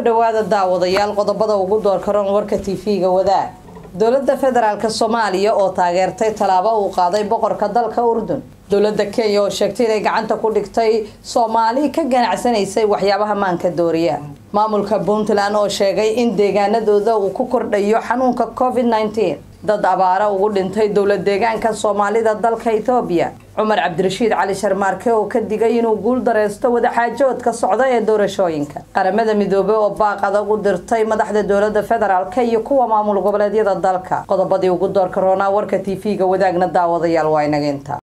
dhowaada daawadayaal qodobada ugu doorkaroon warka tv-ga wadaag dowladda federaalk soomaaliya oo taageertay tallaabo uu qaaday boqorka dalka urdun dowladda kenya oo sheegtay inay gacanta ku dhigtay soomaali ka ganacsanaysay waxyaabaha maanka dooriya maamulka puntland oo sheegay in deegaanadooda uu ku kordhayo xanuunka covid nneteen dad abaara ugu dhintay dowlad deegaanka soomaalida dalka etoobiya cumar cabdirashiid cali sharmaarke oo ka digay inuu guul dareysto wadaxaajoodka socda ee doorashooyinka qaramada midoobey oo baaq adag u dirtay madaxda dowlada federaalk iyo kuwa maamul goboleedyada dalka qodobadii ugu doorka roonaa warka tv-ga wadaagna daawadayaal waa inageynta